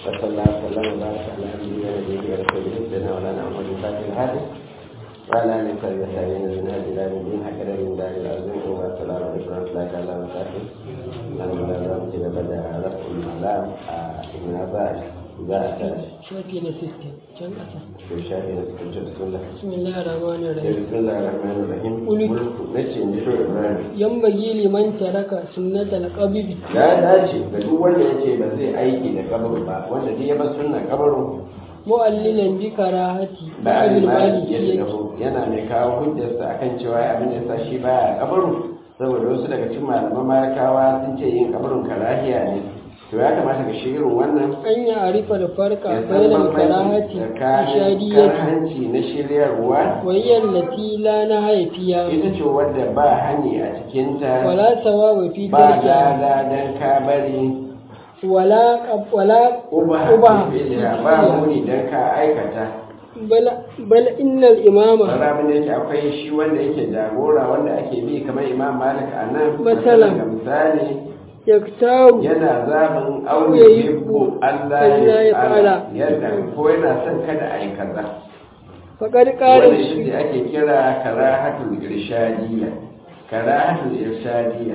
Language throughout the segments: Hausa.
وصلى الله وسلم وبارك على نبينا ونبينا ورسوله سيدنا مولانا محمد الفاتح الهادي وعلى اله وصحبه وسلم من هذه الى الدين حتى من دار العظيم والسلام عليكم ورحمه الله تعالى وبركاته من لا كده بدا رفع الملام من بعد بعد shafi na 60 can ƙasa في شهر بسم الله bismillahir rahmanir rahim بسم الله الرحمن الرحيم قل- ملك نشي نشو إبراهيم yambagi liman taraka sunnatal qabid ya dace ga duk wanda ya ce ba zai aiki da kabaru ba wanda duk ya bar sunna kabaru mu'allilan bi karahati ba a bil limani ya maliki dahu yana mai kawo hujjarsa akan cewa abin da ya sa shi baya kabaru saboda wasu daga cikin malaman malakawa sun ce yin kabarun karahiya ne to ya kamata ka shi irin wannan an ya arifa da farka ya san bainal bambanci karahati tsakanin ishadiyyati karhanci na shiryarwa wayyar lati la na haifiya ita ce wadda ba hani a cikinta wala sawaba fi ba tarkiha lada don ka bari wala qab- wala uba uba fi'liha ba muni don ka aikata bal bal innal imama Sarabin da yake akwai shi wanda yake jagora wanda ake bi kamar imam malik a nan Matsalan. ga misali yaktaru yana zaɓin Ya auye yi hibbu Allah Allah ya ya fara fara. yadda ko yana son kada a yi kaza faqad qala wanda shi ne ake kira karahatul irshadiyya karahatul irshadiyya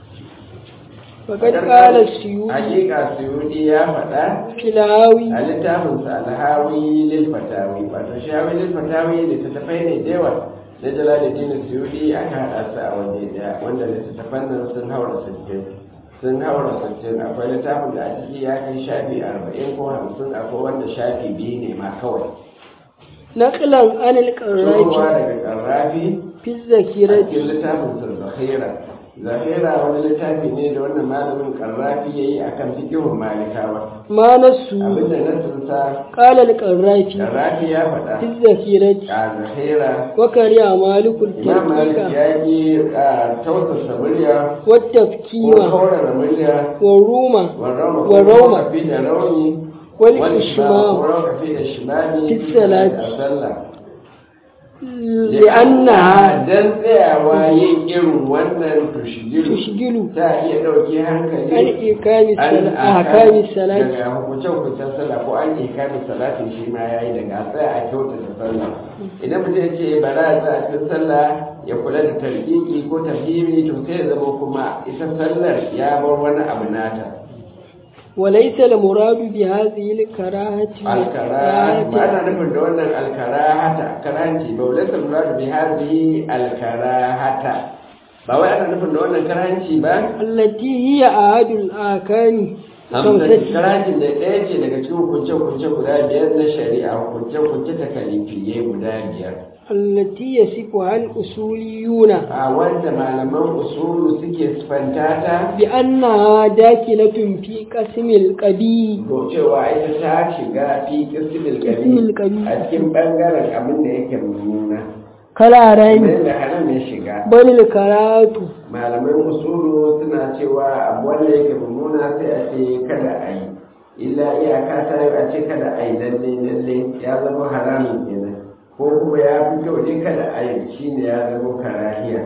faqad qala suyuti hakika suyudi ya faɗa filawi a littafinsa alhawi lil fatawi wato shawi lil fatawi littattafai ne da yawa na jalaluddin suyudi aka haɗa su a waje daya wanda littattafan nan sun haura sittin sun haura sittin akwai littafin da a ciki ya kai shafi arba'in ko hamsin akwai wanda shafi biyu ne ma kawai naqlan anil tsohuwa qarrafi daga ƙarrafi fi a zakirati cikin littafin sa zahira zahira wani littafi ne da wannan malamin ƙarrafi ya yi a kan fikihun malikawa ma nasu abinda nasinsa qala al qarrafi ƙarrafi ya faɗa fi zakirati a zahira wa kariya malikul imam malik tarkika ya yi a tausasa murya wa ko tafkima kaurara murya wa ruma wa rauma Wa rauma. ko kafi da rauni wal wani shimam ko ishmam kafi da shimami Fi salati. a sallah li'annaha dan tsayawa yin irin wannan tushigiru tushgilu ta iya ɗauki hankali an ikami an ahkami salati daga hukuncen-hukuncen sallah ko an ikami salatin shi ma ya yi daga tsaya a kyautata sallah idan mutum ya ce ba za a tsaya a cikin sallah ya kula da tarkiki ko tafhimi to sai ya zama kuma ita sallar ya bar wani abu nata وليس المراد بهذه الكراهة alkara ba ana nufin da wannan alkarahata karanci ba wale sa muradu bi hadhihi alkarahata ba wai ana nufin da wannan karanci ba التي هي أحد الآكام hamsa خمسة karancin da ɗaya ce daga cikin hukunce-hukunce guda biyar na shari'a hukunce-hukunce ta kalifiye guda biyar التي يصفها الأصوليون a wanda malaman usulu suke sifanta ta بأنها داخلة في قسم القبيل ko cewa ita ta shiga fi kismil Qismil gari qabi. a cikin bangaren abin da yake mummuna كلا kamar رين yadda haram ya shiga بل الكراهة malaman usulu suna cewa abu wanda yake mummuna sai a ce kada a yi illa iyaka ta yi a ce kada a yi lalle lalle ya zama haramun kenan ko kuma ya fi kyau ne kada a yi shine ya zama karahiya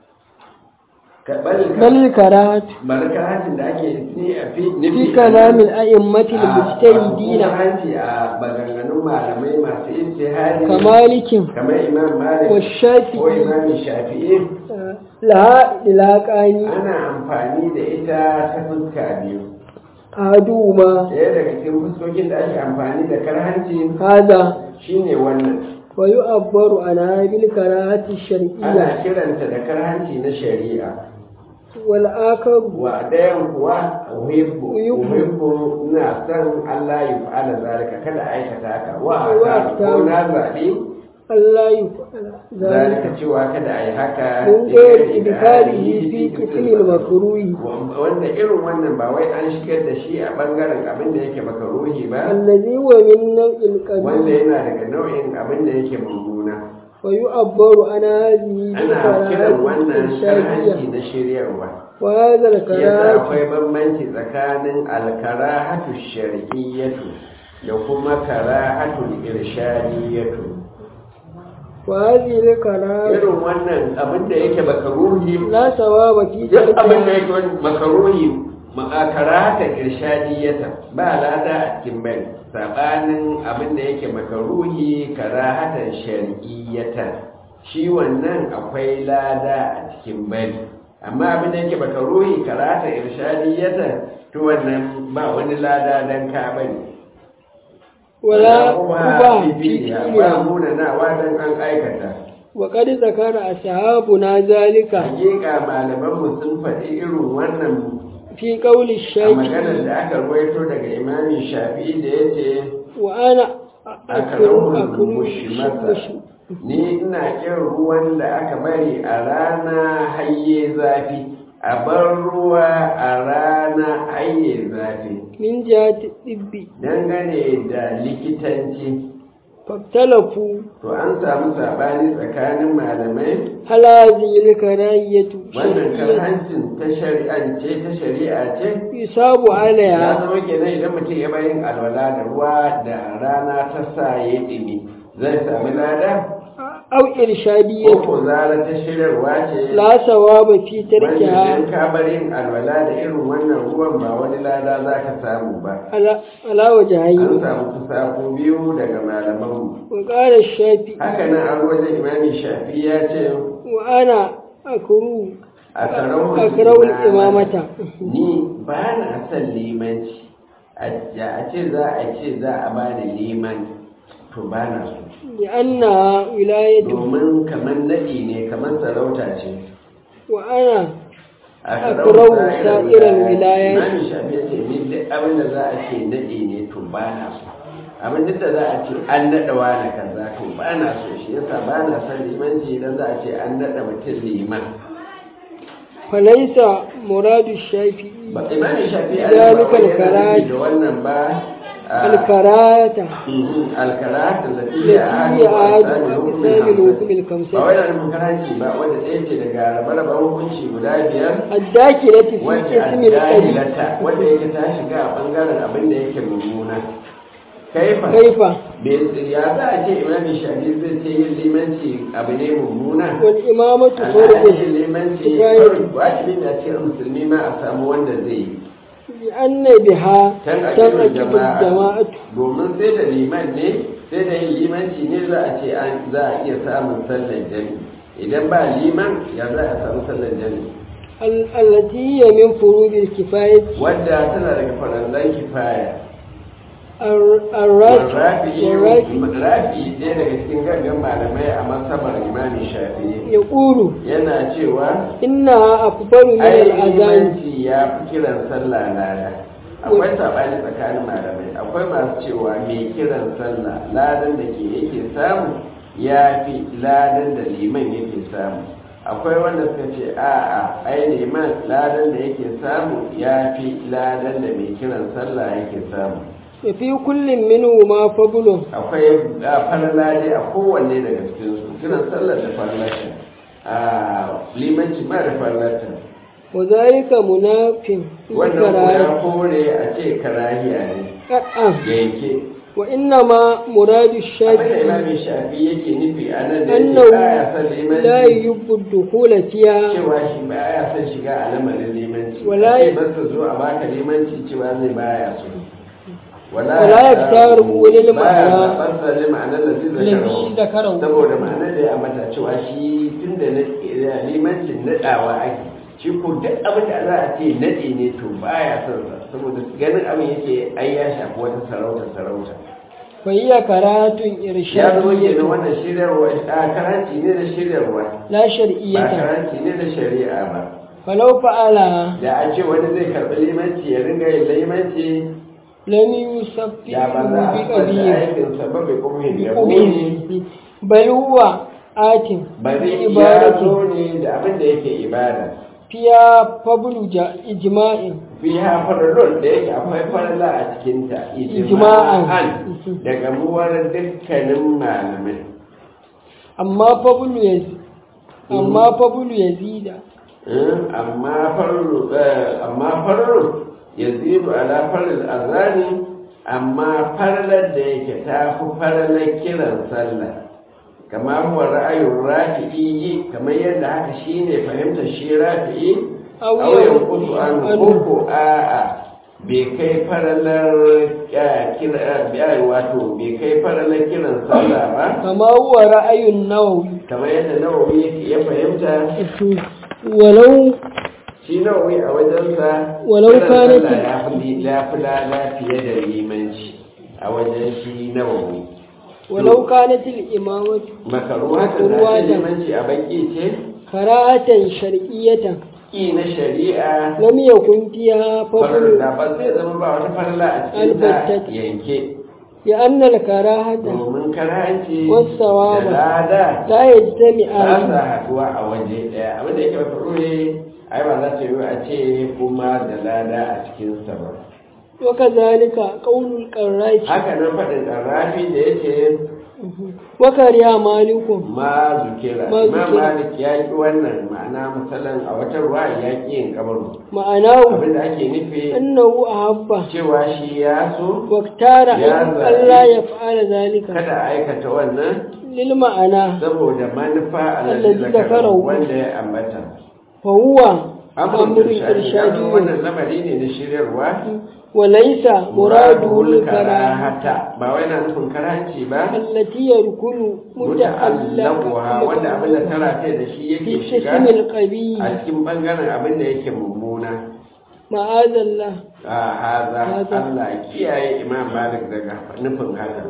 ka bal بل الكراهة barkatin da ake ni a fi في كلام الأئمة المجتهدين hanci a maganganun malamai masu ijtihadi كمالك kamar imam malik ko والشافعي imam shafi'i لها إلاقان ana amfani da ita ta fuska biyu أحدهما ɗaya daga cikin fuskokin da ake amfani da karhanci هذا shine wannan ويعبر عنها بالكراهة الشرعية ana kiranta da karhanci na shari'a والآخر wa ɗayan kuwa uhibbu Uhibbu. uhibbu ina son Allah ya fa'ala zalika kada aikata haka wa Wa aka aka- ko na zaɓi ألا يفعل zalika ذلك cewa kada a yi haka من غير إدخاله في قسم المكروه wanda irin wannan ba wai an shigar da shi a bangaren abin da yake makaruhi ba الذي هو من نوع wanda القبيل yana daga nau'in abin da yake mummuna ويعبر عن هذه ana kiran wannan بالكراهة karhanci الشرعية na shiryarwa وهذا yasa الكراهة akwai bambanci tsakanin alkarahatu shar'iyyatu da kuma karahatul irshadiyatu وهذه الكراهة irin wannan abin da yake makaruhi لا ثواب في duk abin da تركها yake wani makaruhi ma'akara haka irshadiyata ba lada a cikin bari sabanin abin da yake makaruhi karahatan shar'iyyata shi wannan akwai lada a cikin bari amma abin da yake makaruhi karahatan irshadiyata to wannan ba wani lada dan ka bari wala kuma uba fi fifiya ba fi'liha muna na wadan an aikata wa qad zakara ashabuna zalika hakika malamanmu sun faɗi irin wannan fi qawli a maganar shafi da aka ruwaito daga imamin shafi da ya ce wa ana akru akarahun akru mushimasa ni ina kin ruwan da aka bari a rana hayye zafi a bar ruwa a rana hayye zafi min jati tibbi dangane da likitanci faktalafu to an samu sabani tsakanin malamai hal hadhihi al-karahiyatu wannan shar'iyyatun karhancin ta shari'ance ta shari'a ce yusabu ya alaiha zama kenan idan mutum ya bayin alwala da ruwa da rana ta sa ya ɗimi zai sami lada aw ko irshadiyatu ko zara ta shirarwa ce la sawaba fi wanda tarkiha idan ka bar yin alwala da irin wannan ruwan ba wani lada za ka samu ba ala ala an wajhayn samu kusa ko biyu daga malamanmu wa qala shafi haka nan an wajen imami shafi ya ce wa ana akru a karawun akrawul imamata ni ba na son limanci a a ce za a ce za a ba da liman to ba na so li anna wilayatu domin kamar naɗi ne kamar sarauta ce wa ana a Akrau sarauta sa'irar wilayat. Imam Shafi ya ce ni duk abin da za a ce naɗi ne to ba na so abin duk da za a ce an naɗa wani kaza to ba na so shi yasa ba na son limanci idan za a ce an naɗa mutum liman falaisa muradu shafi ba Imam Shafi ya Zalika ba wai yana al-karaj. nufi da wannan ba a- alkarata alkarat da التي tafiya a هي عاد أقسام الحكم ba الخمسة wai da nufin karanci ba wanda ɗaya ce daga rabe-raben hukunci guda biyar الداخلة في wacce a اسم القديم jahilata wanda yake ta shiga a ɓangaren abin da yake mummuna kaifa كيف bai ya za a ce imamin shafi zai ce yin limanci abu ne mummuna والإمامة a فرض yin limanci كفاية wajibi da ce musulmi ma a samu wanda zai yi لأن بها can a تنعقد cikin jama'a الجماعة domin sai da liman ne sai da yin limanci ne za a ce an za a iya samun sallar jami idan ba liman ya za a samu sallar jami ال- التي هي من فروض الكفاية wadda tana daga farallan kifaya الر- الراجح rafi والراجح rafi ɗaya daga cikin gangan malamai a masabar imamin shafi'i يقول yana cewa إنها أفضل من ai الأذان limanci ya fi kiran sallah lada akwai saɓani tsakanin malamai akwai masu cewa mai kiran sallah ladan da ke yake samu ya fi ladan da liman yake samu akwai wanda suka ce a'a ai liman ladan da yake samu ya fi ladan da mai kiran sallah yake samu وفي كل منهما فضل akwai a farla dai a kowanne daga cikinsu kiran sallar da farlata a limanci ma da farlata وذلك مناف wannan ko ya الكراهة kore a ce karahiya ne قطعا yanke وإنما مراد abin da الشافعي imamin shafi yake nufi a nan da yake أنه baya son لا limanci يحب الدخول فيها cewa shi baya son shiga a lamarin limanci Wala- a ce basta zo a baka limanci cewa zai baya so Wala yaktaru ulil baya ma'ana. zaɓar sa ne ma'anar da zai الذي ذكره saboda ma'anar da ya mata cewa shi tun da na limancin naɗawa ake shi ko duk abin da za a ce naɗe ne to baya son sa saboda ganin abin yake ai ya shafi wata sarauta sarauta فهي كراهة ya zama kenan إرشادية wannan shiryarwa a karanci ne da shiryarwa لا ba شرعية karanci ne da shari'a ba فلو فعلها da a ce wani zai karɓi limanci ya ringa yin limanci لم يصفه ya ba za a fasa بقبيل aikinsa ba bai kuma yin yabo بقبيل بل هو آت ba zai ya عبادة zo ne da abin da yake ibada فيها فضل جا- إجماع fi ha farallon da yake akwai faralla a cikinta Ijma'an. ijma'an da gamuwar dukkanin malamai أما فضل يزيد أما فضل يزيد Eh, amma farru eh, amma farru yazidu ala faril azani amma farlar da yake ta fi farlar kiran sallah kama huwa ra'ayin rafi'i kamar yadda haka shine fahimtar shi rafi'i Aw auyen yanqusu kusu an anhu. koko a'a bai kai faralar ya kira ya wato bai kai faralar kiran sallah ba kama huwa ra'ayun nawawi kamar yadda nawawi yake ya fahimta walau shi nawawi a wajensa Walau kiran kanat- sallah ya fi ya fi lada fiye da limanci a wajen shi nawawi walau kanat al-imamatu makaruwa ta Makaruwa zace ta- limanci a baki ce karahatan shar'iyyatan ƙi na shari'a lam yakun fiha farar fadl da ba zai zama ba wata farla a cikin ta Albattata. yanke bi anna al-karahata domin karanci Wassawaba. da lada la ba yajtami'an sa haduwa a waje ɗaya abin da yake ba ne ai ba za ta yi a ce kuma da lada a cikin sa ba wa kadhalika qawlul qarrafi haka nan faɗin ƙarrafi da yake wa kariya malikun ma zukira Ma imam zukira. malik ya ki wannan ma'ana misalan a wata ruwa ya ki yin kabaru ma'anahu abin da ake nufi annahu ahabba cewa shi ya so waktara Ya an zaɓi. Allah ya fa'ala zalika kada a aikata wannan lil ma'ana saboda manufa Allazi allazi zakara zakarahu. wanda ya ambata fa huwa amrun amrun irshadi ya zo irshadi wannan lamari ne na shiryarwa wa laysa muraduhu muradul karahata karahata ba wai na nufin karanci ba allati yarkunu muta'allaquha wanda abin da tara kai da shi fi yake shiga qismil qabi a cikin bangaren abin da yake mummuna ma'azallah a haza Haza. Allah kiyaye Imam Malik daga nufin haka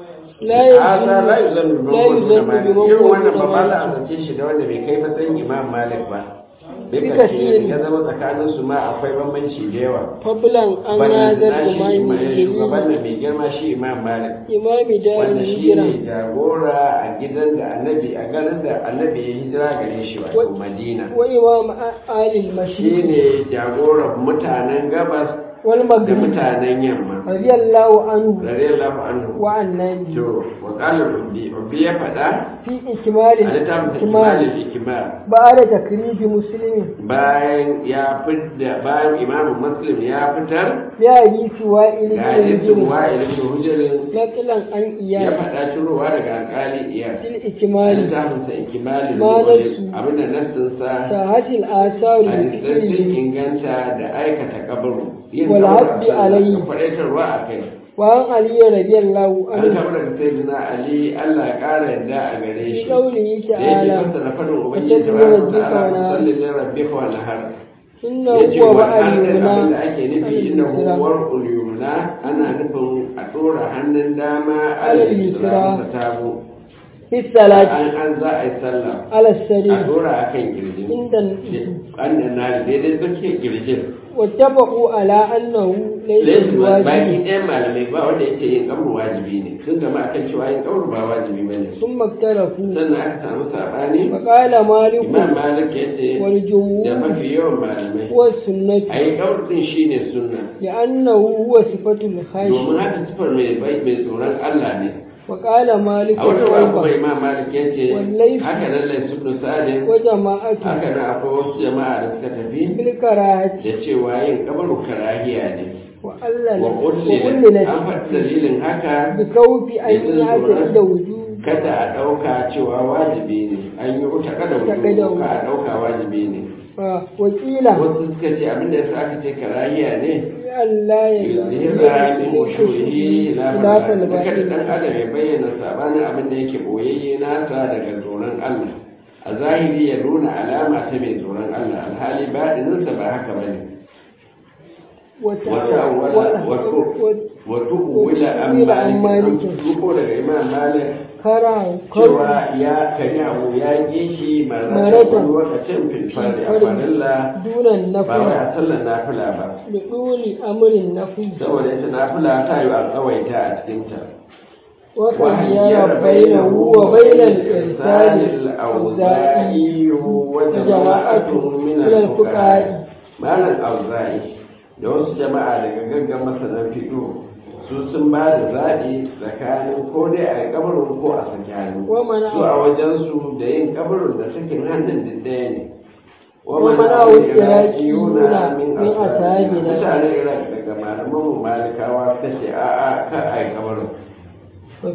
la haza la yuzannu bi la yuzannu bi Malik irin wannan ba ba za a mawqi zace shi da wanda bai kai matsayin Imam Malik ba bai Bi kace kasiri. ya zama tsakanin su ma akwai bambanci da yawa fablan an Ballan nazar na shi imami ima- shugaban jami'i da mai girma shi Imam Malik imami da wanda shi hijira ne jagora a gidan da annabi a garin da annabi ya hijira gare shi wato Wa- Madina wa imam alil shi mashriq ne jagoran mutanen gabas wal da maghrib mutanen yamma radiyallahu anhu radiyallahu anhu wa annabi to wa qala rabbi rabbi ya fada fi ikmali a littafin ikmali ikimalin ikimar ba'da takribi muslimin bayan ya fidda bayan imamu muslim ya fitar ya hadisi wa'il ga bin hadisin hujr wa'il ibn hujrin naqilan an ya iyad faɗa cirowa daga alƙali iya fil a ikmali littafin sa ikimalin Ma nasu. abinda nassin sa sahatil asaru hadisan sun bi inganta da aikata kabaru yin Wal kabaru hasbi a sallah alayhi. da faɗaitarwa a kai wa an ali radiyallahu an anhu taɓa daga sayyidina ali allah ya ƙara yadda a gare fi shi qawlihi da yake ta'ala fassara faɗin ubangiji ta Fattabi'u baraka rabbika wa ta'ala nahar. salli li rabbika wa nahar inna ya ce huwa wa ba'al hannun yumna abin da ake nufi alal inda yusra. huwar ulyumna ana nufin a ɗora hannun dama Alal alal yusra. yusra masa tabo fi salati an an za a yi sallah ala a sarir ɗora a kan kirjin inda an da na daidai tsakiyar kirjin واتفقوا على أنه ليس Laifin ba- baki بواجب ɗayan malamai ba wanda yake yin ƙamru wajibi ne sun gama akan cewa yin ƙamru ba wajibi ba ne ثم اختلفوا sannan aka samu saɓani فقال مالك imam malik ya ce da والجمهور mafi yawan malamai هو السنة a yi ƙamru ɗin shi ne sunna لأنه هو صفة الخاشع domin haka sifar mai bai- mai tsoron Allah ne وقال مالك a wata ruwa kuma أيضا imam malik ya ce Wallahi- haka nan lai subnu salim وجماعة haka nan akwai wasu jama'a da suka tafi بالكراهة da cewa yin kabaru karahiya ne وألل wa kullin an وأللت faɗi dalilin haka بكوف أن يعتقد وجوب kada a ɗauka cewa wajibi ne an yi wuta kada Kada wuta ka a ɗauka wajibi ne وقيل wasu suka ce abinda yasa aka ce karahiya ne ألا yuzhira min khushuhi la خلاف kada dan الباطل adam ya bayyana sabanin abin da yake boyayye nasa daga tsoron Allah a zahiri ya nuna alama ta mai tsoron Allah alhali baɗininsa ba haka bane wata wala wato wila an malik ko daga imam malik kara cewa ya kari abu ya ƙi shi marasa Maratan. wani lokacin filfari a farilla dunan ba wai nafila a sallar nafila ba da dole amurin nafila saboda ita nafila ta yi a tsawaita a cikinta وخير بينه وبين الإرسال الأوزاعي وجماعة من الفقهاء malam auza'i da wasu jama'a daga gaggan masanan fito su sun ba da zaɓi tsakanin ko dai a yi kabarin ko a saki hannu Wa mana- su a wajensu da yin kabarin da sakin hannun duk ɗaya ne Wa mana wani iraki yuna yuna min min ashabina ashabina. mutanen iraq daga malaman mu malikawa suka ce a'a ka a yi kabarin وفي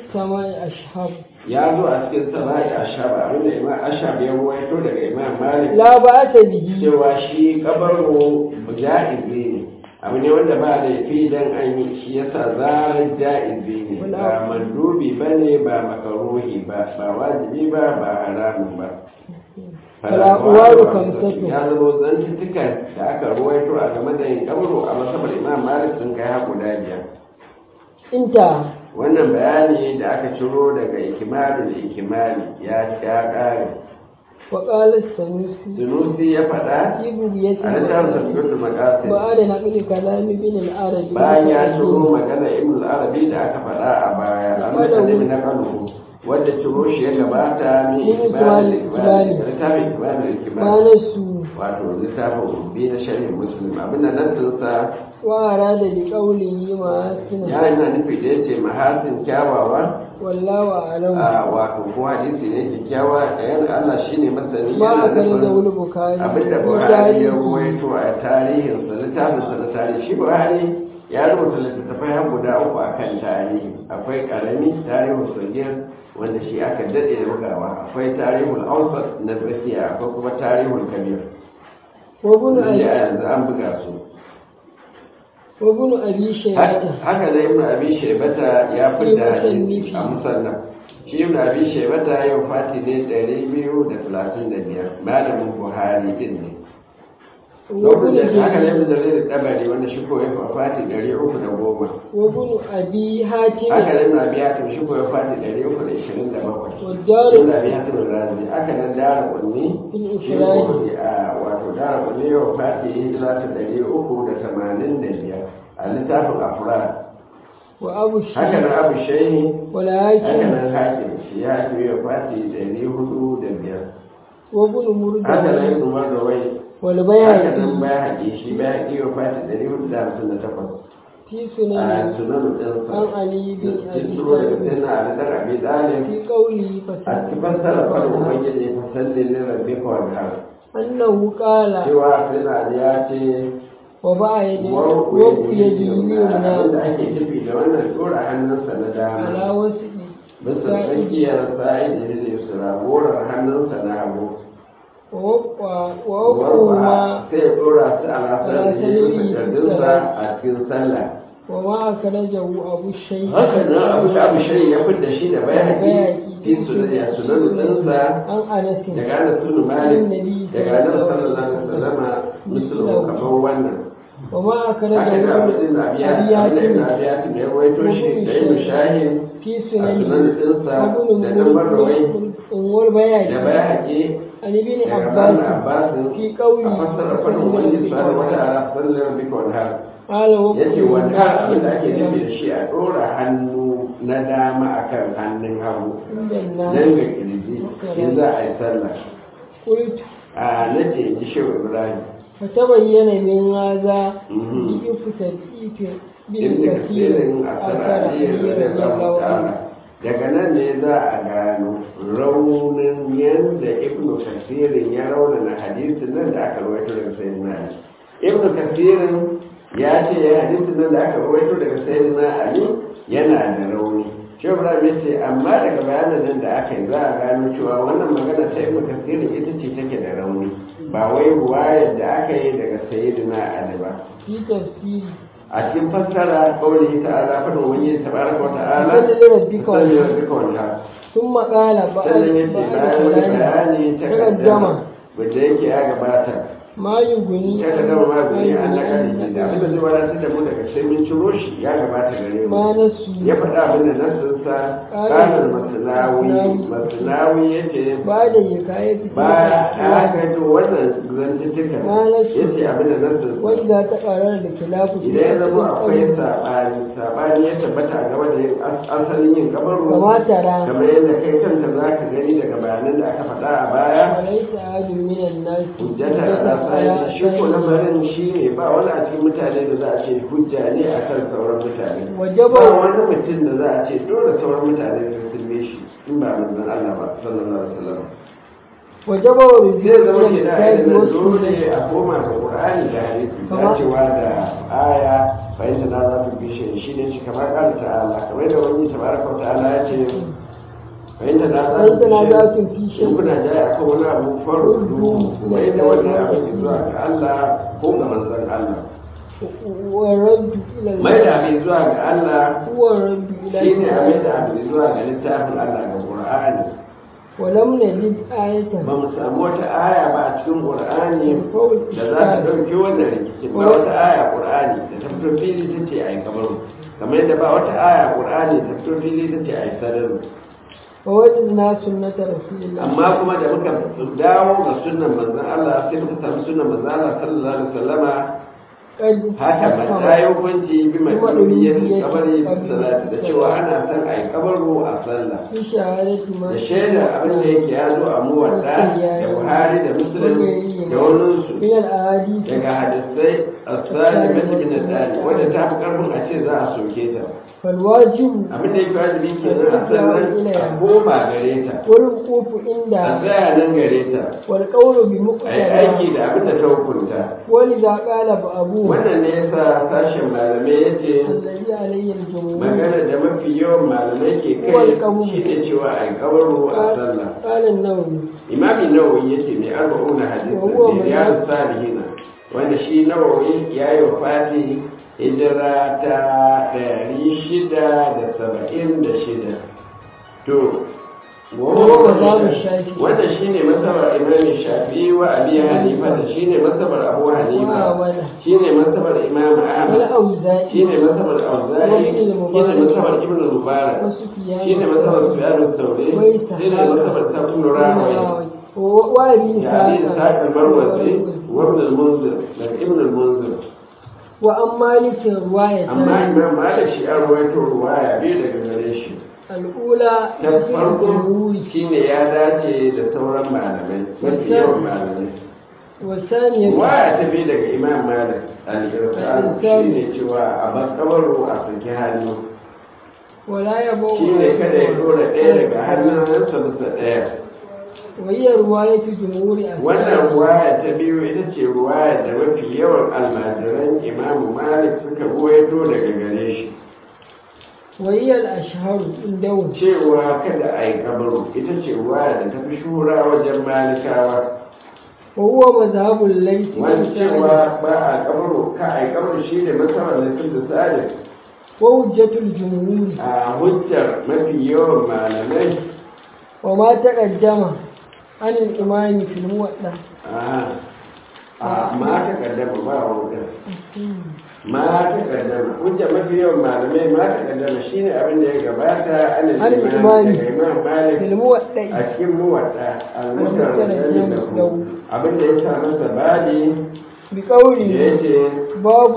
السماء أشهب ya zo a cikin sama'i ashab abinda imam ashab ya ruwaito daga imam malik لا بأس به cewa shi kabaro ja'izi ne abu ne wanda ba laifi dan an yi shi yasa zarar ja'izi ne ba mandubi ba ne ba makaruhi ba ba wajibi ba ba haramun ba Fala'uwaru kamsatu. ya zama zantuttukan da aka ruwaito a game da yin kabaro a masabar imam malik sun kai haku biyar انتهى wannan bayani da aka ciro daga ikimali da ikimali ya ya kare وقال السنوسي sunusi ya faɗa في بغية a littafin tafiyar makasin بعد نقل كلام ابن العربي bayan ya ciro magana ibn al-arabi da aka faɗa a baya an da nemi na kanu wadda ciro shi ya gabata min Min ikimali ikimali. littafin ikimali da ikimali قال السوء wato littafin bi na sharhin muslim abinda nan sa وأراد بقوله محاسن ya yana nufi da yace mahasin kyawawa والله أعلم a wato ko hadisi ne kyakkyawa ɗayan Allah shine masani ما yana أخرجه nufin البخاري abinda في Buhari ya تاريخه ruwaito a tarihinsa littafinsa na tarihi shi Buhari ya rubuta littattafai har guda uku a kan tarihi akwai karami tarihul sagir wanda shi aka daɗe da bugawa akwai tarihul awsat na tsakiya akwai kuma tarihul kabir وابن wanda a أبي yanzu an buga su وابن أبي شيبة haka da ibn abi shaybata ya Fi fidda hadisi musannifi. a musannaf shi ibn abi shaybata yau fati ne 235 malamin buhari din ne وابن lokacin da haka ne جرير ibn jarir tabari wanda shi ko ya fati 310 وابن أبي haka حاتم ne ibn abi hatim shi ko ya fati 327 والدار ibn abi hatim razi haka nan dara kunni في shi الإفراد ko a wato dara kunni yau fati hijira ta 385 a littafin afrad وأبو haka الشيخ nan abu shehi haka والحاكم nan hakim shi ya hakim ya fati ɗari hudu da biyar وابن haka nan مرد ibn marrawai haka nan والبيهقي bai haƙi shi bai haƙi ya fati ɗari hudu da hamsin da takwas في a سنن sunan ɗinsa عن علي بن cikin أبي turo daga طالب sai na aladar abi dalib في قوله a فسد cikin fassara faɗin ubangiji fasallin ne rabbi kawai har أنه قال cewa sai na ali ya ce وضع يده warku وضع ya يده ji اليمنى abinda ake nufi da wannan tura hannunsa na dama على وسط bisa tsakiyar sa'id da yusra gorar hannunsa na hagu ووقع warwa ووقعهما sai ya dora su a lasar da ya yi takardunsa a cikin sallah وما أخرجه أبو الشيخ haka nan abu da abu shari ya fidda shi da bayani fi sunan ya sunan ɗinsa عن أنس daga ana sunu malik daga annabi sallallahu alaihi wasallama musulun kamar wannan وما haka nan abu أخرجه din abiya أبي abin da ibn ياسين abiyatin ya rawaito shi da ibn shahin في a sunan سننه ɗinsa وابن da dan marrawai da والبيهقي bayani عن ابن daga عباس Ibn Abbas في a قوله fassara fadin wani subhanahu wa ta'ala sallar bika wal har قال yace wanda abin da ake nufi وقل da shi a dora hannu na dama akan hannun hagu عند nan الناس ga kirji in za a yi sallah قلت a nace ji shehu ibrahim فتبين من هذا Mhm. ضعف تدقيق بن ibn كثير kasirin a أثر sarari علي رضي الله عنه daga nan ne za a gano raunin yadda ibn kasirin ya raunana hadisin nan da aka rawaito daga sayyidina ali ibn kasirin ya ce ya hadisin nan da aka rawaito daga sayyidina ali yana da rauni shi ibrahim ya ce amma daga bayanan nan da aka yi za a gano cewa wannan magana ta ibn kasirin ita ce take da rauni ba wai ruwayar da aka yi daga sayyidina ali ba في تفسيره a cikin fassara kawai ta'ala fadin wani tabaraka wa ta'ala فضل ربك salli وانحر. rabbika wanhar ثم قال بعد sannan yace بعد bayan wani كلام bayani ta تقدم kaddama wanda yake ya gabata ما يغني ta kaddama ma gani an ما na kadi da abin da zai wadatar da mu daga sai mun ciro shi ya gabata gare mu ما نسوا ya faɗa abin da nasinsa kanar masanawi masanawi yace بعد حكاية ba تلك ya الأحوال gaji wannan zantuttukan Ma nasu. yace abin da nasinsa وإذا تقرر الخلاف في idan ya zama أصل akwai القول saɓani saɓani ya tabbata a gaba da yin as- asalin yin kabaru كما ترى kamar yadda kai kanka za ka gani daga bayanan da aka faɗa a baya وليس أحد من الناس hujjata a sai shi ko lamarin shi ne ba wani a cikin mutane da za a ce hujja ne a kan sauran mutane وجب ba wani mutum da za a ce dole sauran mutane su sulme shi in ba manzon Allah ba sallallahu alaihi wasallam وجب zai رجوع zama إلى ke da الكتاب ayyukan dole والسنة a koma ga Qur'ani da hadisi Kama- dacewa da aya fahimta na za su bi shi shi ne shi kamar ƙara ta'ala kamar da wani tabaraka wa ta'ala ya ce fahimta na za su فإن تنازعتم في in شيء kuna jaya akan wani abu faru kuma yadda wannan abin zuwa ga Allah ko ga manzon Allah والرد إلى mai الله da abin zuwa ga Allah هو الرد إلى shi ne abin الله da abin zuwa ga littafin Allah ga Qur'ani ولم نجد آية ba mu samu wata aya ba a cikin Qur'ani فوق da za ta الإشكال ɗauki wannan rikicin ba wata aya Qur'ani da ta fito fili ta ce a yi kamar kamar yadda ba wata aya Qur'ani ta fito fili ta ce a yi sarari ووجدنا سنة رسول الله amma kuma da muka dawo ga sunnan manzon Allah sai muka samu sunnan manzon Allah sallallahu alaihi wasallama قد haka ba ta yi hukunci bi mashru'iyyat kabari bi salati da cewa ana son a yi kabaru a sallah في شهادة ما da shaida abin da yake ya zo a muwadda da Buhari da Muslim da waninsu من الأحاديث daga hadisai asali mace min dali wadda ta fi karfin a ce za a soke ta فالواجب abin da yake wajibi kenan a sannan a koma gare ta والوقوف a عندها tsaya nan gare ta والقول a yi بمقتضى aiki da abin da ta hukunta ولذا قال أبوه wannan ne yasa sashen malamai ya ce الذي عليه الجمهور magana da mafi yawan malamai ke kai shi ne cewa a yi kabaru a sallah قال النووي imami nawawi ya ce mai arba'una hadisi Wa huwa da riyadu salihina wanda shi nawawi ya yi wafati hijira ta ɗari shida da saba'in da shida to Wa huwa mazhabin Shafi'i. wanda shi ne masabar imami shafi wa abi hanifa da shi ne masabar abu hanifa وأولى shi ne masabar imam ahmad والأوزاعي shi ne masabar auza'i shi ne masabar ibn mubarak وسفيان shi ne masabar sufyan al-thawri shi ne masabar sabun rawi وأبي يعني إسحاق إسحاق المروزي وابن المنذر لك ابن المنذر وأم مالك رواية أما إمام مالك شيء أرويته رواية بيه daga gare shi الأولى ta farko shine ya dace da sauran malamai mafi yawan malamai والثانية waya ta bi daga imam malik al-irsan shine cewa a bakabaru a saki hannu ولا يبوء shine kada ya dora ɗaya daga hannunsa bisa ɗaya وهي رواية جمهور wannan أصحابه ruwaya ta biyu ita ce ruwaya da mafi yawan almajiran imamu malik suka ruwaito daga gare shi وهي الأشهر عندهم cewa kada a yi kabaru ita ce ruwaya da ta fi shura wajen malikawa وهو مذهب الليث wani بن سعد cewa ba a kabaru ka a yi kabaru shi ne masarar laifin da sa'adar وحجة الجمهور a hujjar mafi yawan malamai وما تقدم عن الإمام في الموضع a a ma ta kaddama ba wuta ma ta kaddama hujjar mafi yawan malamai ma ta kaddama shine abin da ya gabata an An imam imani. daga imam malik في الموضع a cikin muwadda al-mutar Al-Mutar da lahu. abin da ya sa masa badi da بقوله yace باب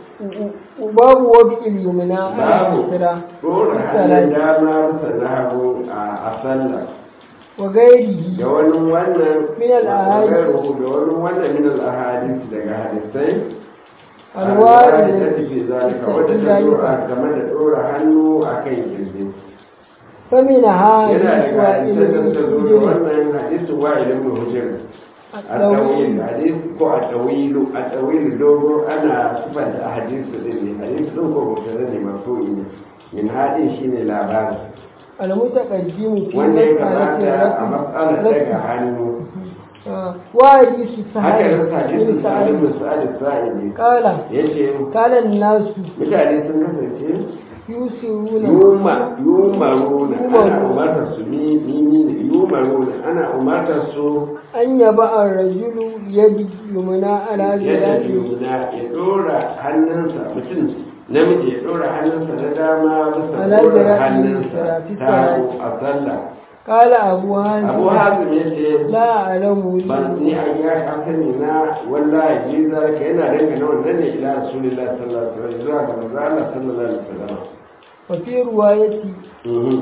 باب وضع اليمنى على babu اليسرى dora hannun dama bisa na hagu a sallah وغيره da wani wannan Min al-ahadith. gairuhu da wani wannan min al-ahadith daga hadisai الوارد da tafi zalika wadda ta dora game da dora hannu akan kirji فمنها yana حديث daga وائل hadisan da بن ta zo حجر wannan hadisin wa'il ibn hujr الطويل الطويل حديث كو الطويل الطويل دوغو انا صفة حديث دين حديث دون كو مبتدا ne marfu'i ne min hadin shine labari المتقدم في wanda ya مسألة kamata a matsalar daga الرفع hannu آه. وحديث haka سهل da hadisin بن sa'id سعد bin sa'id sa'idi قال yace قال الناس mutane sun kasance يسرون yuma yumaruna ana Yumaruna. umartar su ni ni ne yumaruna ana umartar su أن يبع الرجل يد اليمنى على yadda ذراعه yumna ya dora hannunsa mutum namiji ya dora hannunsa na dama bisa Ala dora jira'i hannunsa fi ta salati. a sallah قال أبو هاني abu hazim ya ce لا أعلم ban ni a ya kasani na wallahi ji zalika yana dangane wannan ne ila rasulillah sallallahu alaihi wasallam zuwa ga manzo Allah sallallahu alaihi wasallam وفي رواية Mhm.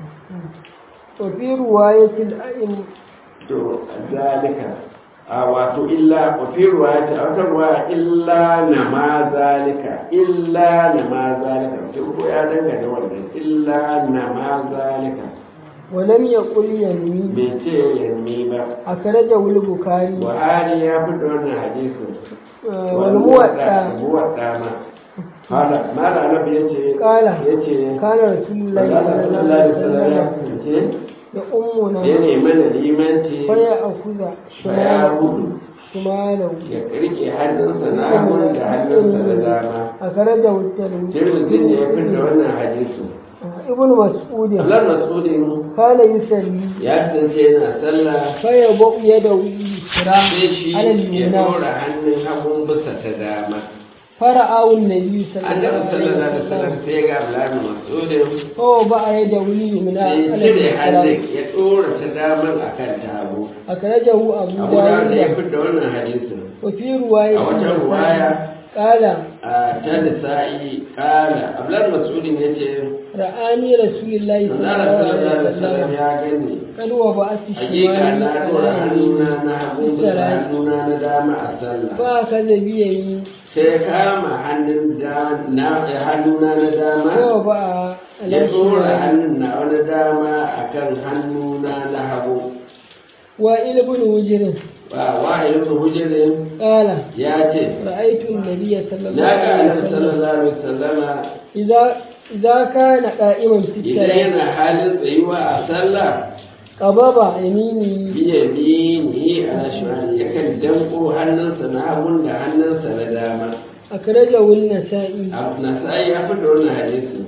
وفي رواية الأئمة to zalika a wato illa wa fi ruwayati a wata ruwaya illa na ma zalika illa na ma zalika mutum ko ya dangane wannan illa na ma zalika ولم يقل يمين bai ce yanni ba أخرجه البخاري buhari ya fi da wannan hadisin آه، والموطأ muwadda ma Hala, mala annabi ya ce, Kala. ya ce, kana rasulullahi Allah sallallahu alaihi wasallam ya wasallam kasance, da ummuna ya nemi na limanci, fa ya akuza fa ya gudu, shimalau ya rike hannunsa na hagun da hannunsa na dama. a karaja wutar Tirmidhi ne ya fi da wannan hadisi. ibn mas'ud Allah Masudin kana yusalli ya kasance yana sallah fa ya bu yada yusra sai shi ala ya al-yumna dora hannun hagun bisa ta dama. fara'u an-nabi Annabi sallallahu sallallahu alaihi alaihi wasallam wasallam sai ga Abdullahi Masudin fa ba yada yumna sai ala cire al-yusra hannun ya dora ta daman akan ta hagu. akrajahu abu Abu Dawud ne ya dawud fi da wannan hadisin. wa fi riwayat A wata ruwaya qala a ta nisa'i kala Abdullahi Masudin ya ce ra'ani rasulullahi Manzara sallallahu sallallahu alaihi alaihi wasallam wasallam ya gani kan wa ba'ati hakika shimali na dora hannuna na hagu bisa Bisara. hannuna na dama a sallah fa kaza biyayi sai kama hannun da na hannuna na dama ko ba ya dora hannun na wani dama akan hannuna na hagu wa ilbun wujrin ba wahilin hujirin qala ya ce ra'aytu an-nabiy sallallahu na ga alaihi annabi wasallam sallallahu alaihi wasallama idza idza kana qa'iman fi idan salat yana halin tsayuwa a sallah qababa yamini biya biyi a shimali yakan danko hannunsa na hagun da hannunsa na dama akrajahu an-nasa'i abu na sai ya fi da wannan hadisin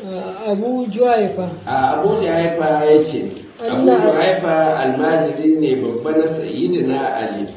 abu juhaifa a abu da haifa ya ce abu da haifa almajiri ne babba na sayyidina ali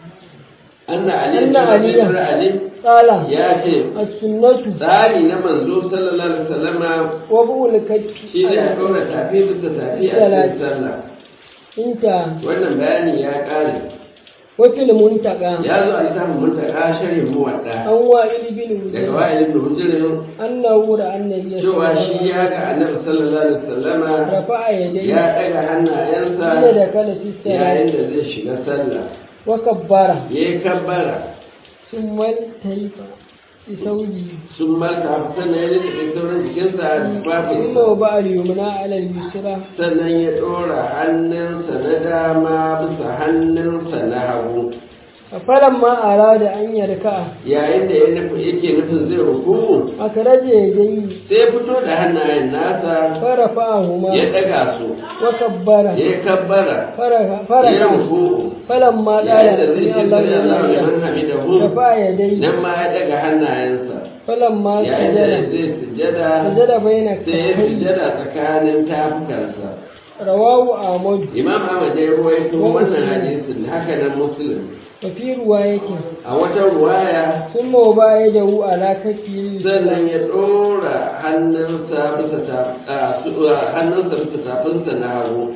anna ali Anna Ali. ibn ali qala ya ce as-sunnatu tsari na manzo sallallahu alaihi wasallama wa bu'ul kaffi shi ne a ɗora tafi bisa tafi a cikin sallah inta wannan bayani ya ƙare wa fil muntaqa ya zo a littafin muntaka sharhin muwadda an wa ilbin daga wujrin wa'ilin da hujirin annahu ra'a an-nabiy cewa shi ya ga annabi sallallahu alaihi wasallama rafa'a yadayhi ya ɗaga hannayensa inda da kala fi salat yayin da zai shiga sallah wa kabbara ya yi kabbara ثم التيف بثوبه sun malka sannan ya rike sauran jikinsa a ثم tufafinsa وضع اليمنى على اليسرى sannan ya ɗora hannunsa na dama bisa hannunsa na hagu فلما أراد أن يركع yayin da ya nufi yake nufin zai rukuku أخرج يديه sai ya fito da hannayen nasa فرفعهما ya ɗaga su وكبر ya yi kabbara فرفع ya فرفع rukuku فلما قال yayin da zai ce سمع الله sami Allah لمن liman حمده hamidahu رفع يديه nan ma ya ɗaga hannayensa فلما yayin da سجد zai sujjada سجد بين sai ya كفيه sujjada tsakanin tafukansa رواه أحمد imam ahmad ya ruwaito wannan hadisin haka nan muslim وفي روايته a wata ruwaya ثم وضع يده على كفيه sannan ya ɗora hannunsa bisa ta- a, su- a, hannunsa bisa tafinsa na hagu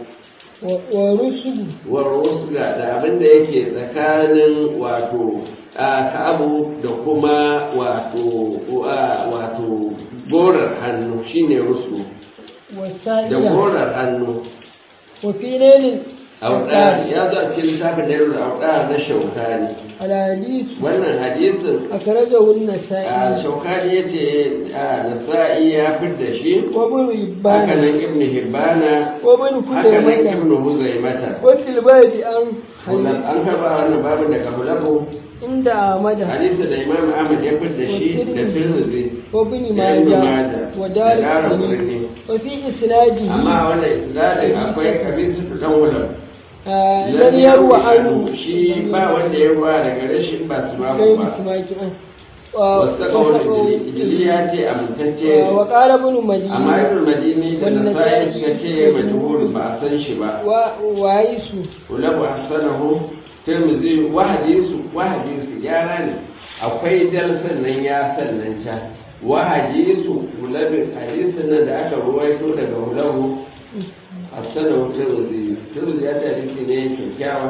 ورسل warwusga da abin da yake tsakanin wato a ka'abu da kuma wato a, wato gorar hannu shine rusu da والسائلة gorar hannu وفي ليل audar ya zo a cikin littafin da yaro audar na shaukani الحديث wannan hadisin أخرجه a النسائي shaukani ya ce a nasa'i ya fidda shi وابن haka حبان nan ibn hibbana وابن haka nan خزيمة ibn huzaimata وفي الباب عن Hulal حديث an karba wannan babin daga hulabu عند أحمد hadisi da imam ahmad ya fidda shi da tirmidhi وابن da ibn ماجه majah ودار da dara القطني kurni وفي إسناده amma a wannan isnadin akwai kabisa dan hulal آه، لم يروى عنه shi ba wanda ya ruwa daga rashin ba su ba غير ba سماك wasu kawai ijili ya ce amintacce ne وقال ابن مدينة amma ibn madini da Wannan nasa'i sai- suka ce majhul ba a san shi ba وعيسو ulabu hasanahu tirmidhi wa hadisu wa hadisu gyara ne akwai dal sannan ya sannan ca wa hadisu ulabu hadisu nan da aka ruwaito daga ulabu hasanahu tirmidhi tirmidhi ya ce hadisi ne kyakkyawa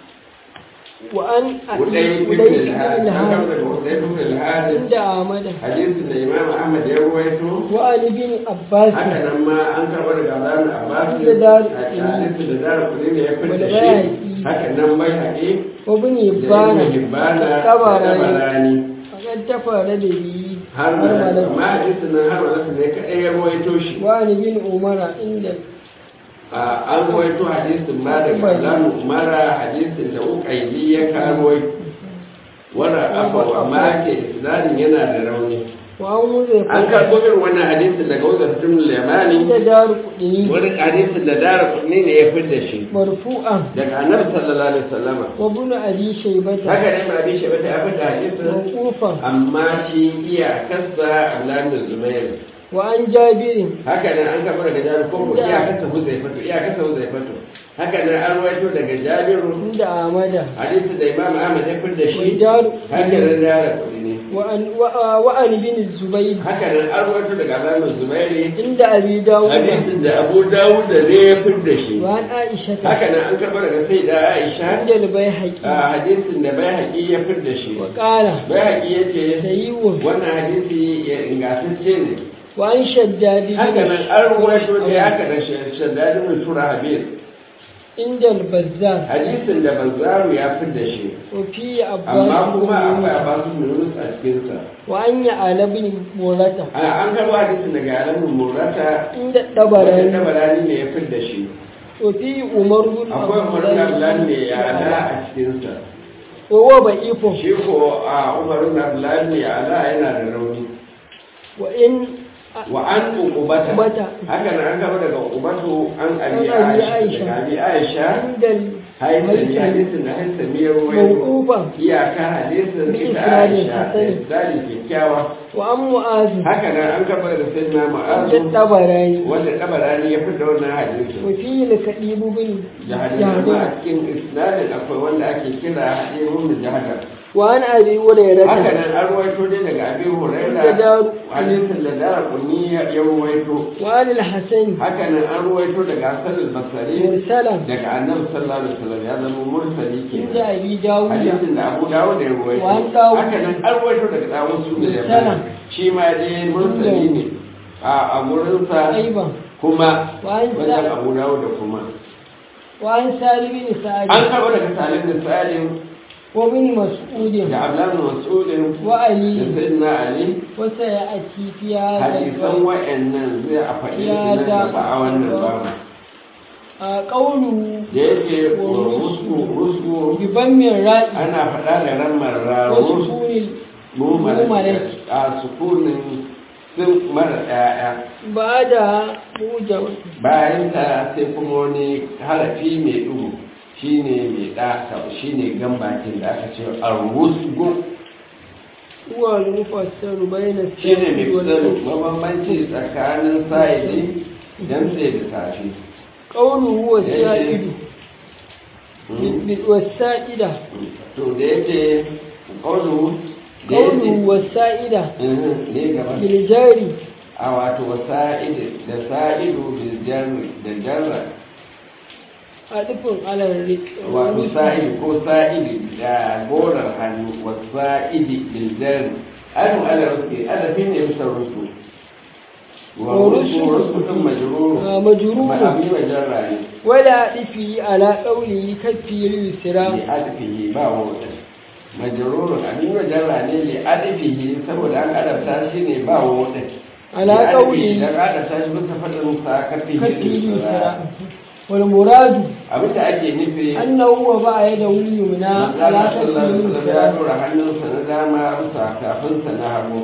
وأن Kudai أبي ibn بن al-Had, an الهاد karɓa da Kudai ibn al-Had, عند أحمد hadisin da Imam Ahmad ya ruwaito, وعن ابن عباس haka nan ma an karɓa daga Abdullahi Abbas, Da Dar- hadisin da Dar Kudai ne ya fitta Wal shi, Bayhaqi. haka nan bai haƙi وابن da هبان Ibn Hibbana da الطبراني Tabarani. فقد تفرد به Har ma مرملة amma hadisin nan har ma ne kaɗai ya ruwaito shi. وعن ابن عمر عند A- An ruwaito hadisin ma daga Abdullahi Umara hadisin da Uqayli ya karo wara abu amma ke isnadin yana da rauni وعن وزيفة an karɓo irin wannan hadisin daga wuzar tun عند limani دار قدني wani hadisin da dara kudni ne ya fi da shi مرفوعا daga annabi sallallahu alaihi wasallama وابن أبي شيبة haka ne ma bi shi bata ya fi da hadisin موقوفا amma shi iyakarsa Abdullahi Zubair وعن جابر haka nan an kafa daga Jabir ko ko iyakarsa Huzaifatu iyakarsa Huzaifatu haka nan an rawaito daga Jabiru عند أحمد hadisi da Imam Ahmad ya fi da shi ودار haka nan dara kudni وعن وع- وعن بن الزبير haka nan an rawaito daga Abdullahi Zubair عند أبي داود hadisin da Abu Dawud da ne ya fi da shi وعن عائشة haka nan an karɓa daga sai da Aisha عند البيهقي a hadisin da bai haƙi ya fi da shi وقال bai haƙi ya ce سيء wannan hadisi ya ingantacce ne وعن شداد بن haka nan an ruwaito da ya haka da shaddadin mai tura habib عند البزار hadisin da banzaru ya fi da shi وفي amma عباس kuma akwai بن abasu minus a cikinsa وعن يعلى بن مرة a an karɓo hadisin daga alamun murata عند wanda الطبراني tabarani ne ya fi da shi وفي عمر بن akwai عبد umarun abdullahi ne الله ya ala a cikinsa وهو ضعيف shi ko a umarun abdullahi ne ya ala yana da rauni وإن wa an uqubata Uqubata. haka nan an gaba daga uqubatu an abi An Abi aisha Aisha. daga abi aisha عند haitami الهيثمي hadisin da haitami ya ruwaito موقوفا iyaka hadisin Bi ita isnadin aisha da hasani. isnadin kyakkyawa وعن معاذ haka nan an gaba da sayyidina عند ma'azu الطبراني wanda tabarani ya fi da wannan hadisin وفيه الكئيب بن da hadisin ma a جهنم cikin isnadin akwai wanda ake kira hadisin da jahadar وعن أبي هريرة haka nan an ruwaito dai daga abin Da huraira daru- hadisin da dara kunni ya ruwaito وعن الحسن haka nan an ruwaito daga Hassan al-Basri مرسلا daga Annabi sallallahu alaihi wasallam ya zama mursali عند kenan أبي داود hadisin da Abu Dawud ya ruwaito Wa an Dawud. haka nan an ruwaito daga Dawud su da Mursala. shi ma dai mursali ne a a gurin sa أيضا kuma وعن wajen سالم Abu Dawud da kuma وعن سالم بن سعد an karɓo daga Salim da Salim وابن مسعود da Abdullah bin Mas'ud da وعلي Sayyidina Ali وسيأتي في هذا hadisan الباب wa'annan zai a faɗi Ya su nan da- gaba a wannan babu آه، قوله da yake rusku rusku بضم الراء ana faɗa da ramar ra rusku وسكون mumar مهملة a sukunin sun mara ɗaya بعدها موجب bayan ta sai kuma wani harafi mai ɗugu shine mai ɗaka shine gambakin da aka ce a rusgu هو المفسر بين shine mai السائل fitar والمفسر mabambanci tsakanin sa'idi dan sai da tafi قوله هو Da yake- السائد Mm. والسائدة to da yake ƙaunu da قوله yake والسائدة Mhm, ne gaba بالجاري a wato wasa'id da sa'idu bil jarri da jarra عطف على الرق wato sa'id ko sa'id da gorar hannu wasa'id bil jarri anu ala rufi adafi ne bisa rusu wa rusu ورسل rusu din majrur آه، مجرور ma'abi wa jarra ne ولا عطفه على قوله كفي اليسرى li adfihi ba wa wata majrurun abin wa jarra ne li adfihi saboda an adabta shi ne ba wa wata على قوله dan adabta shi bisa fadin sa kafihi كفي اليسرى lisra والمراد abin da ake nufi أنه وضع يده اليمنى على Allah كفي sallallahu alaihi wasallam ya اليسرى dora hannunsa na dama bisa kafinsa na hagu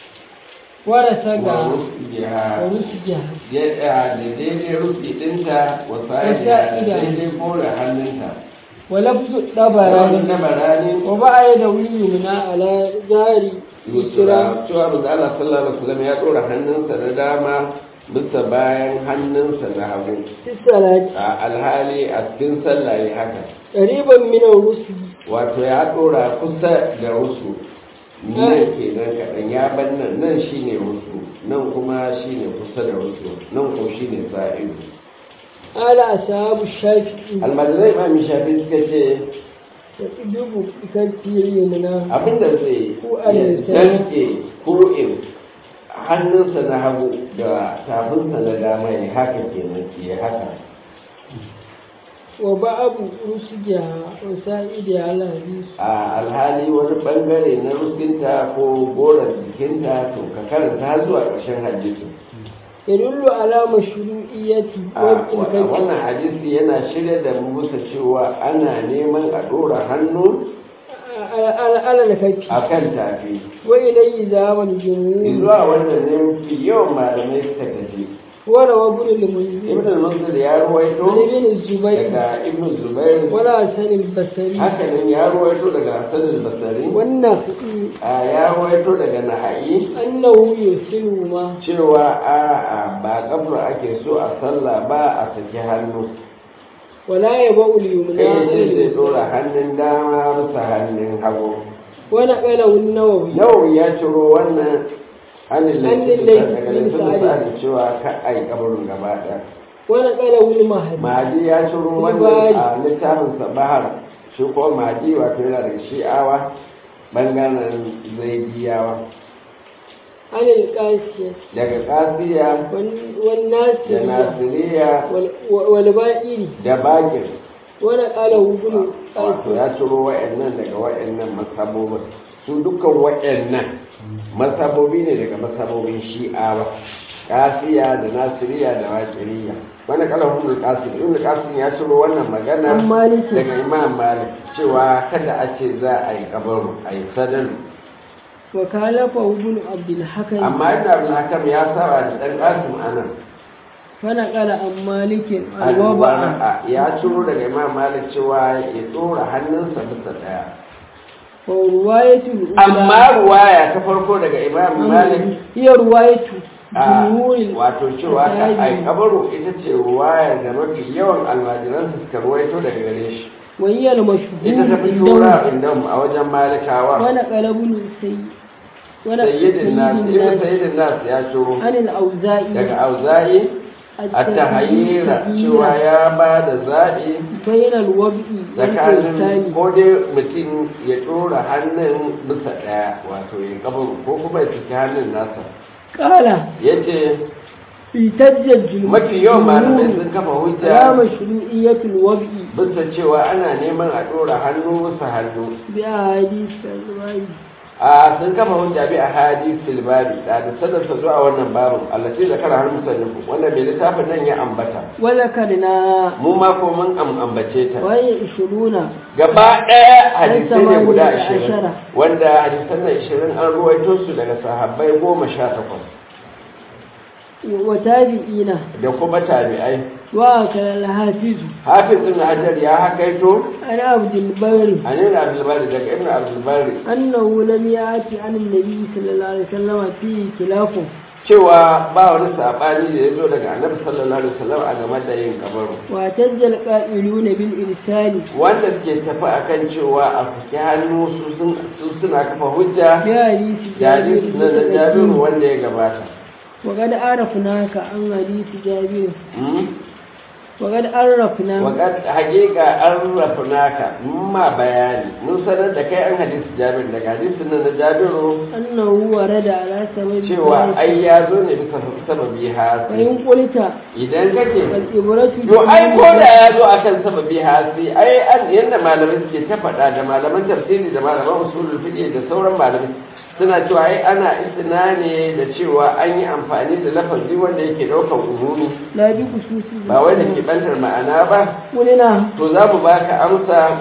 ورسج wa rusjiha ورسجها ya da daidai rufi dinta wa sa'ida da Wasa'ida. daidai kore hannunta ولفظ Rawar الطبراني na barani وضع يده اليمنى على جار اليسرى yusra cewa manzo Allah sallallahu alaihi wasallam ya dora hannunsa na dama bisa bayan hannunsa na hagu في الصلاة a alhali a cikin sallah ya haka قريبا من الرسل wato ya dora kusa da rusu nan kenan kaɗan ya ban nan nan shine rusu nan kuma shine kusa da rusu nan ko shine sa'idu قال أصحاب الشافعي almajirai ma mi shafi suka ce يقلب بكفي اليمنى abinda zai Ko ya alisa. danke kuru'in hannunsa na hagu da tafinsa na dama ya haka kenan ya haka وبعض رسجها وسائدها على الحديث a alhali wani bangare na rufinta ko goron jikinta to ka karanta har zuwa ƙarshen hadisi يدل على مشروعية a وضع الكف wannan hadisi yana shirya da mu bisa cewa ana neman a ɗora hannu على الكفي akan tafi وإليه ذهب الجمهور zuwa wannan ne mafi yawan malamai suka tafi وروى ابن المنذر ibn al-munzir ya ruwaito عن ابن الزبير daga ibn zubair ولا حسن البصري haka nan ya ruwaito daga hasan al-basri والنخعي a ya ruwaito daga nahayi أنه يرسلهما cewa a a ba kafar ake so a sallah ba a saki hannu ولا يبأ اليمنى kai عن ce zai اليسرى. dora hannun dama bisa hannun hagu ونقله النووي nawawi ya ciro wannan hannun Hannun laifin laifin daga bin laifin Sa'ad. sa'adin cewa ka ai kabarin gaba ɗaya ونقله المهدي mahadi ya ciro wannan a littafin sabahar shi ko mahadi wato yana daga shi'awa bangaren zaidiyawa عن القاسية daga kasiya وال- da والناصرية nasiriya وال- والبائري da bakir ونقله ابن wato قاسية ya ciro wa'annan daga wa'annan masabobin su dukkan wa'annan masabobi ne daga masabobin shi'awa kasiya da nasiriya da wakiriya wani kalan ibn qasim ibn qasim ya ciro wannan magana عن مالك daga imam malik cewa kada a ce za a yi kabaru a yi sadaru وكالفه ابن عبد الحكم amma ina abin hakam ya saba da dan qasim anan فنقل عن مالك الوضع alwara ya ciro daga imam malik cewa ya tsora hannunsa bisa daya ورواية الأولى amma ruwaya ta farko daga imam malik هي رواية a جمهور wato cewa ka ai الأساتذة kabaru ita ce ruwaya da mafi yawan almajiransa suka ruwaito daga gare shi وهي المشهور ita ta fi عندهم shura inda a wajen malikawa ونقل ابن سيد ونقل sayyidin nas ibn الناس sayyidin nas ya ciro عن الأوزاعي daga auza'i at-tahayyira cewa ya ba da zaɓi بين الوضع tsakanin والإرسال ko dai mutum ya ɗora hannun bisa ɗaya wato ya kabaru ko kuma ya ciki hannun nasa قال ya ce احتج الجمهور mafi yawan malamai sun kafa hujja على مشروعية الوضع bisa cewa ana neman a ɗora hannu bisa hannu بأحاديث الرواية a sun kafa hujja bi a hadis filbari da da sadarsa zuwa wannan babin allace da kara har musannifu wannan bai littafin nan ya ambata وذكرنا mu ma ko mun am- ambace ta وهي عشرون gaba ɗaya hadisai ne guda samaniya da ashirin ashara. wanda hadisan na ashirin an ruwaito su daga sahabbai goma sha takwas وتابعين da kuma tabi'ai وأكل الحافظ hafiz ibn hajar ya hakaito عن عبد البر an yi abdulbari daga ibn abdulbari أنه لم يأتي عن النبي صلى الله عليه وسلم فيه خلاف cewa ba wani saɓani da ya zo daga annabi sallallahu alaihi wasallam a game da yin kabaru واعتز القائلون بالإرسال wanda suke tafi akan cewa a saki hannu su sun- su suna kafa hujja بحديث da hadisi na na jabiru جابر wanda ya gabata وقد عرفناك عن حديث جابر Hmm? وقد عرفنا Waƙar hakika an rafi naka mun ma bayani mun sanar da kai an hadisi jabir daga hadisin nan na jabiru أنه ورد على سبب cewa ذلك. ai ya zo ne bisa sababi hasi وإن قلت idan kake الإبرة yo ai ko da ya zo akan sababi hasi ai an yanda malamai suke ta faɗa da malaman tafsiri da malaman usulul fiqh da sauran malamai suna cewa ai ana istina ne da cewa an yi amfani da lafazi wanda yake ɗaukar umumi لا بخصوص ba wai da ke bantar ma'ana ba قلنا to za mu baka amsa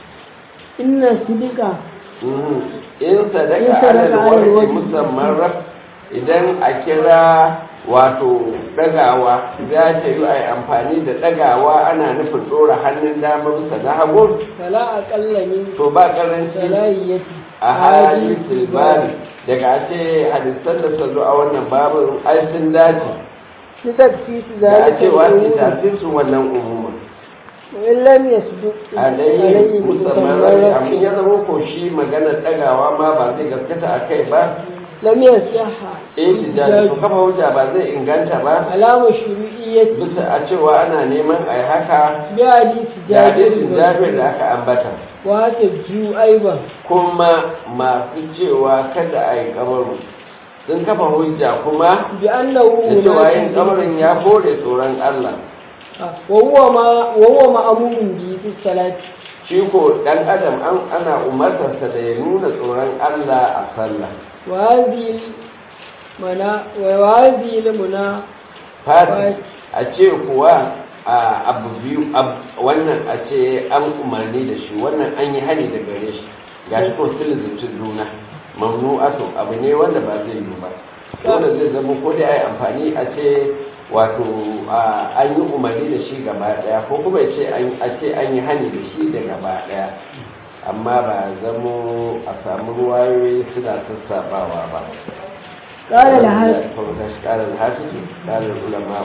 إن الصدق Mhm. in In sadaka sadaka alal alal wajhi wajhi. musamman raf idan a kira wato dagawa za ta yi a yi amfani da dagawa ana nufin dora hannun dama bisa na hagu فلا أقل من to ba karanci ثلاثية a hadisul bari daga ce hadisan da su zo a wannan babin ai sun dace لتخصيص da a ذلك ce wasu الأمور tafsir su wannan umuma وإن لم يصدق alayhi musamman rai amma بمتمرد ya zama ko shi maganar dagawa ma ba zai gaskata a kai ba لم يصح ihtijaj to kafa hujja ba zai inganta ba على مشروعية bisa a cewa ana neman a yi haka بحديث da hadisin jabir da جابر aka ambata وتبجيو أيضا kuma masu cewa kada a yi kamaru sun kafa hujja kuma بأنه da cewa yin مناسب kamarin ya kore tsoron Allah وهو ما وهو مأمور به في الصلاة shi ko dan adam an ana umartarsa da ya nuna tsoron Allah a sallah وهذه المنا وهذه المنا fati a ce kuwa a abu biyu ab- wannan a ce an umarni da shi wannan an yi hani da gare shi ga shi ko sun zuci juna mamnu'atu abu ne wanda ba zai yi ba dole zai zama ko da ai amfani a ce wato an yi umarni da shi gaba daya ko kuma ce a ce an yi hani da shi da gaba daya amma ba zamo a samu ruwayoyi suna sassabawa ba قال الحافظ قال الحافظ قال العلماء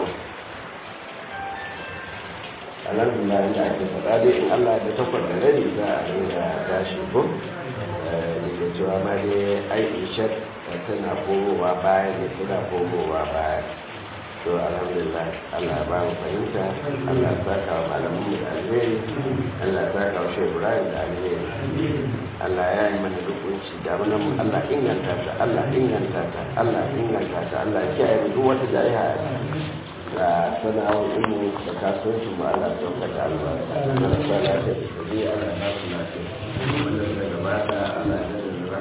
alhamdulillah inda ake faɗa dai in Allah da takwas da rani za a ringa tashi ko da cewa ma dai aishar tana komowa baya ne suna komowa baya to alhamdulillah Allah ba mu fahimta Allah ya saka wa malamin mu da alheri Allah ya saka wa shehu Ibrahim da alheri Allah ya yi mana dukunci da mana mu Allah inganta ta Allah inganta ta Allah inganta ta Allah ya kiyaye mu duk wata jariha da sana'o'in mu da kasuwancin mu Allah ya sauka da albarka. Allah ya sa lafiya da tabi'a Allah ya ba su lafiya. Wannan da gabata Allah ya